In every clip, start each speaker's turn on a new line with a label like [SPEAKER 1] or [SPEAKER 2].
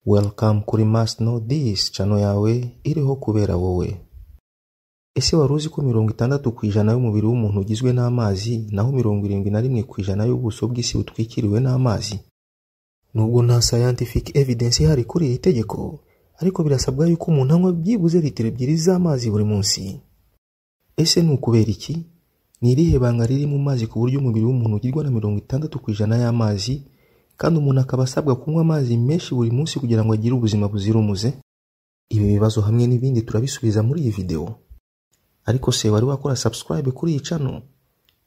[SPEAKER 1] Welcome kuri Must Know This channel yawe iriho kubera wowe ese wari uzi ko mirongo itandatu ku ijana y'umubiri w'umuntu ugizwe n'amazi naho mirongo irindwi na rimwe ku ijana y'ubuso bw'isi butwikiriwe n'amazi nubwo nta scientific evidence ihari kuri iri tegeko ariko birasabwa yuko umuntu anywa byibuze litiro ebyiri z'amazi buri munsi ese ni ukubera iki ni irihe banga riri mu mazi ku buryo umubiri w'umuntu ugirwa na mirongo itandatu ku ijana y'amazi kandi umuntu akaba asabwa kunywa amazi menshi buri munsi kugira ngo agire ubuzima buzira umuze ibi bibazo hamwe n'ibindi turabisubiza muri iyi videwo ariko se wari wakora subscribe kuri iyi channel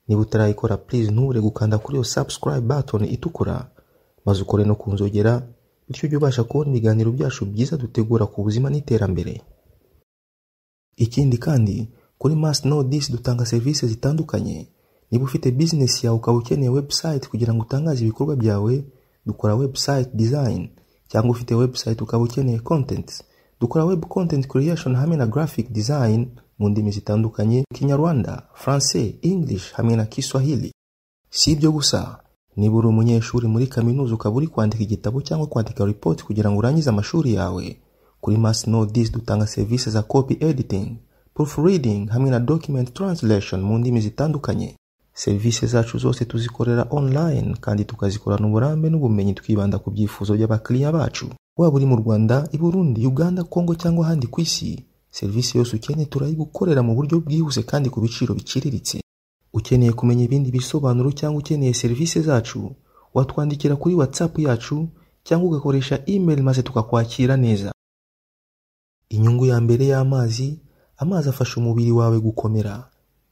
[SPEAKER 1] niba utarayikora please ntubure gukanda kuri iyo subscribe button itukura maze ukore no kunzogera bityo ujye ubasha kubona ibiganiro byacu byiza dutegura ku buzima n'iterambere ikindi kandi kuri must know this dutanga serivisi zitandukanye niba ufite business yawe ukaba ukeneye website kugira ngo utangaze ibikorwa byawe dukora website design cyangwa ufite website ukaba ukeneye content dukora web content creation hamwe na graphic design mu ndimi zitandukanye kinyarwanda français english hamwe na kiswahili si ibyo gusa niba uri umunyeshuri muri kaminuza ukaba uri kwandika igitabo cyangwa kwandika report kugira ngo urangize amashuri yawe kuri must know this dutanga serivisi za copy editing proofreading hamwe na document translation mu ndimi zitandukanye serivisi zacu zose tuzikorera online kandi tukazikorana uburambe n'ubumenyi twibanda ku byifuzo by'abakiriya bacu waba uri mu rwanda i burundi uganda kongo cyangwa ahandi ku isi serivisi yose ukeneye turayigukorera mu buryo bwihuse kandi ku biciro biciriritse ukeneye kumenya ibindi bisobanuro cyangwa ukeneye serivisi zacu watwandikira kuri whatsapp yacu cyangwa ugakoresha email maze tukakwakira neza inyungu ya mbere y'amazi amazi afasha umubiri wawe gukomera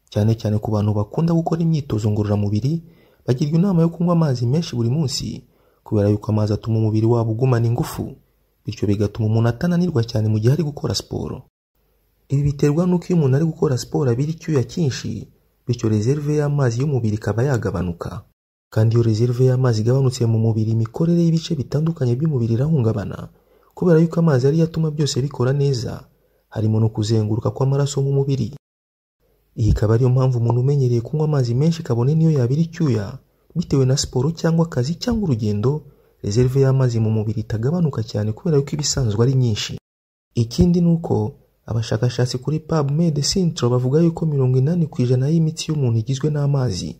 [SPEAKER 1] cyane cyane ku bantu bakunda gukora imyitozo ngororamubiri bagirwa inama yo kunywa amazi menshi buri munsi kubera yuko amazi atuma umubiri wabo ugumana ingufu bityo bigatuma umuntu atananirwa cyane mu gihe ari gukora siporo ibi biterwa n'uko iyo umuntu ari gukora siporo abira icyuya cyinshi bityo rezerve y'amazi y'umubiri ikaba yagabanuka kandi iyo rezerve y'amazi igabanutse mu mubiri imikorere y'ibice bitandukanye by'umubiri irahungabana kubera yuko amazi ariyo atuma byose bikora neza harimo no kuzenguruka kw'amaraso mu mubiri iyi ikaba ariyo mpamvu umuntu umenyereye kunywa amazi menshi kabone niyo yabira icyuya bitewe na siporo cyangwa akazi cyangwa urugendo rezerve y'amazi mu mubiri itagabanuka cyane kubera yuko ibisanzwe ari nyinshi ikindi ni uko abashakashatsi kuri PubMed Central bavuga yuko mirongo inani ku ijana y'imitsi y'umuntu igizwe n'amazi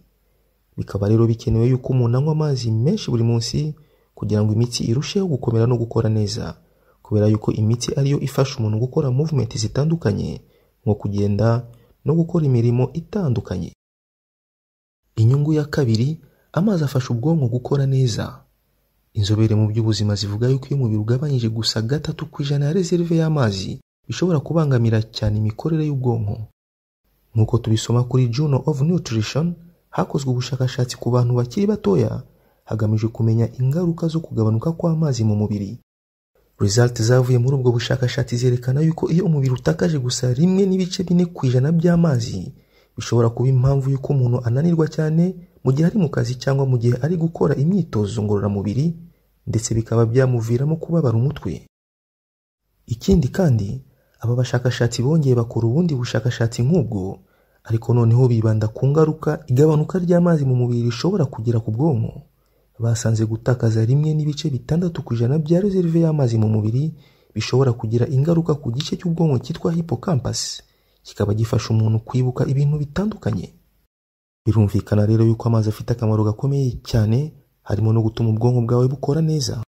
[SPEAKER 1] bikaba rero bikenewe yuko umuntu anywa amazi menshi buri munsi kugira ngo imitsi irusheho gukomera no gukora neza kubera yuko imitsi ariyo ifasha umuntu gukora movement zitandukanye nko kugenda no gukora imirimo itandukanye inyungu ya kabiri amazi afasha ubwonko gukora neza inzobere mu by'ubuzima zivuga yuko iyo umubiri ugabanyije gusa gatatu ku ijana ya reserve y'amazi bishobora kubangamira cyane imikorere y'ubwonko nk'uko tubisoma kuri Journal of Nutrition hakozwe ubushakashatsi ku bantu bakiri batoya hagamijwe kumenya ingaruka zo kugabanuka kw'amazi mu mubiri results zavuye muri ubwo bushakashatsi zerekana yuko iyo umubiri utakaje gusa rimwe n'ibice bine ku ijana by'amazi bishobora kuba impamvu y'uko umuntu ananirwa cyane mu gihe ari mu kazi cyangwa mu gihe ari gukora imyitozo ngororamubiri ndetse bikaba byamuviramo kubabara umutwe ikindi kandi aba bashakashatsi bongeye bakora ubundi bushakashatsi nk'ubwo ariko noneho bibanda ku ngaruka igabanuka ry'amazi mu mubiri rishobora kugira ku bwonko basanze gutakaza rimwe n'ibice bitandatu ku ijana bya reserve y'amazi mu mubiri bishobora kugira ingaruka ku gice cy'ubwonko cyitwa hippocampus kikaba gifasha umuntu kwibuka ibintu bitandukanye birumvikana rero yuko amazi afite akamaro gakomeye cyane harimo no gutuma ubwonko bwawe bukora neza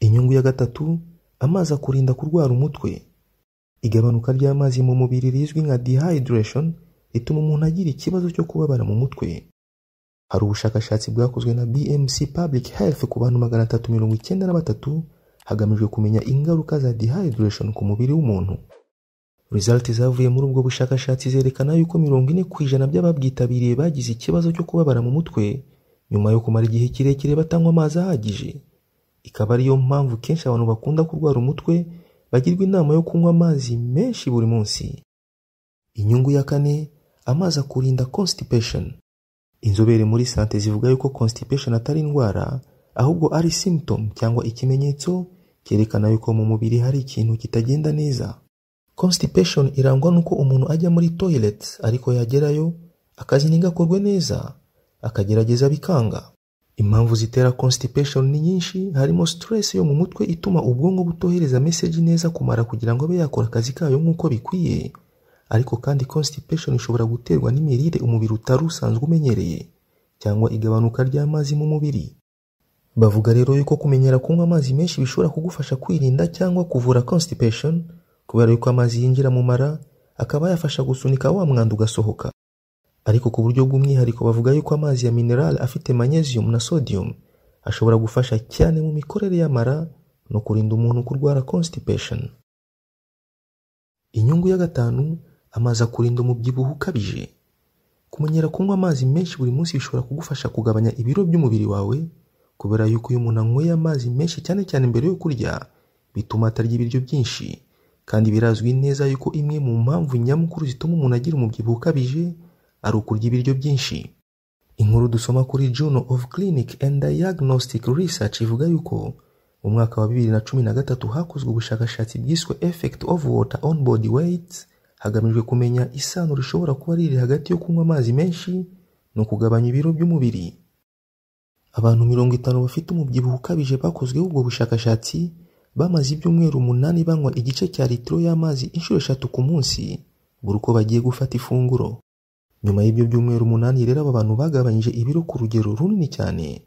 [SPEAKER 1] inyungu ya gatatu amazi akurinda kurwara umutwe igabanuka ry'amazi mu mubiri rizwi nka dehydration rituma umuntu agira ikibazo cyo kubabara mu mutwe hari ubushakashatsi bwakozwe na BMC Public Health ku bantu magana atatu mirongo icyenda na batatu hagamijwe kumenya ingaruka za dehydration ku mubiri w'umuntu result zavuye muri ubwo bushakashatsi zerekana yuko mirongo ine ku ijana by'ababwitabiriye bagize ikibazo cyo kubabara mu mutwe nyuma yo kumara igihe kirekire batanywa amazi ahagije ikaba ariyo mpamvu kenshi abantu bakunda kurwara umutwe bagirwa inama yo kunywa amazi menshi buri munsi inyungu ya kane amazi akurinda constipation inzobere muri sante zivuga yuko constipation atari indwara ahubwo ari symptom cyangwa ikimenyetso cyerekana yuko mu mubiri hari ikintu kitagenda neza constipation irangwa n'uko umuntu ajya muri toilet ariko yagerayo akazi ntigakorwe neza akagerageza bikanga impamvu zitera constipation ni nyinshi harimo stress yo mu mutwe ituma ubwonko butohereza message neza kumara kugira ngo abe yakora akazi kayo nk'uko bikwiye ariko kandi constipation ishobora guterwa n'imirire umubiri utari usanzwe umenyereye cyangwa igabanuka ry'amazi mu mubiri bavuga rero yuko kumenyera kunywa amazi menshi bishobora kugufasha kwirinda cyangwa kuvura constipation kubera yuko amazi yinjira mu mara akaba yafasha gusunika wa mwanda ugasohoka ariko ku buryo bw'umwihariko bavuga yuko amazi ya mineral afite magnesium na sodium ashobora gufasha cyane mu mikorere y'amara no kurinda umuntu kurwara constipation inyungu ya gatanu amazi akurinda umubyibuho ukabije kumenyera kunywa amazi menshi buri munsi bishobora kugufasha kugabanya ibiro by'umubiri wawe kubera yuko iyo umuntu anyweye amazi menshi cyane cyane mbere yo kurya bituma atarya ibiryo byinshi kandi birazwi neza yuko imwe mu mpamvu nyamukuru zituma umuntu agira umubyibuho ukabije ari ukurya ibiryo byinshi inkuru dusoma kuri Journal of Clinic and Diagnostic Research ivuga yuko mu mwaka wa bibiri na cumi na gatatu hakozwe ubushakashatsi bwiswe effect of water on body weight hagamijwe kumenya isano rishobora kuba riri hagati yo kunywa amazi menshi no kugabanya ibiro by'umubiri abantu mirongo itanu bafite umubyibuho ukabije bakozweho ubwo bushakashatsi bamaze ibyumweru umunani banywa igice cya litiro y'amazi inshuro eshatu ku munsi buri uko bagiye gufata ifunguro nyuma y'ibyo byumweru umunani rero aba bantu bagabanyije ibiro ku rugero runini cyane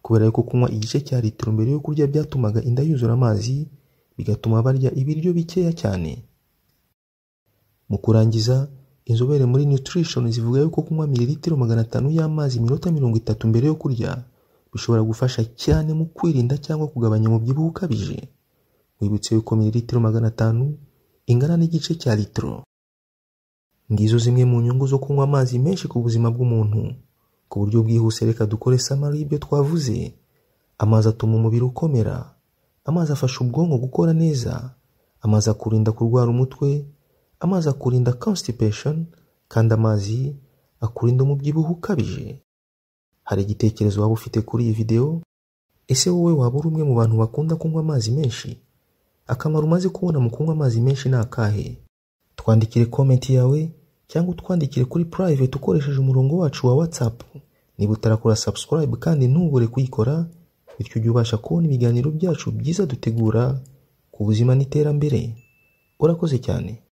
[SPEAKER 1] kubera yuko kunywa igice cya litiro mbere yo kurya byatumaga inda yuzura amazi bigatuma barya ibiryo bikeya cyane mu kurangiza inzobere muri nutrition zivuga yuko kunywa mililitiro magana atanu y'amazi iminota mirongo itatu mbere yo kurya bishobora gufasha cyane mu kwirinda cyangwa kugabanya umubyibuho ukabije wibutse yuko mililitiro magana atanu ingana n'igice cya litiro ngizo zimwe mu nyungu zo kunywa amazi menshi ku buzima bw'umuntu ku buryo bwihuse reka dukore samari y'ibyo twavuze amazi atuma umubiri ukomera amazi afasha ubwonko gukora neza amazi akurinda kurwara umutwe amazi akurinda constipation kandi amazi akurinda umubyibuho ukabije hari igitekerezo waba ufite kuri iyi videwo ese wowe waba uri umwe mu bantu bakunda kunywa amazi menshi akamaro umaze kubona mu kunywa amazi menshi ni akahe twandikire komenti yawe cyangwa utwandikire kuri private ukoresheje umurongo wacu wa WhatsApp niba utarakora subscribe kandi ntubure kuyikora bityo ujye ubasha kubona ibiganiro byacu byiza dutegura ku buzima n'iterambere urakoze cyane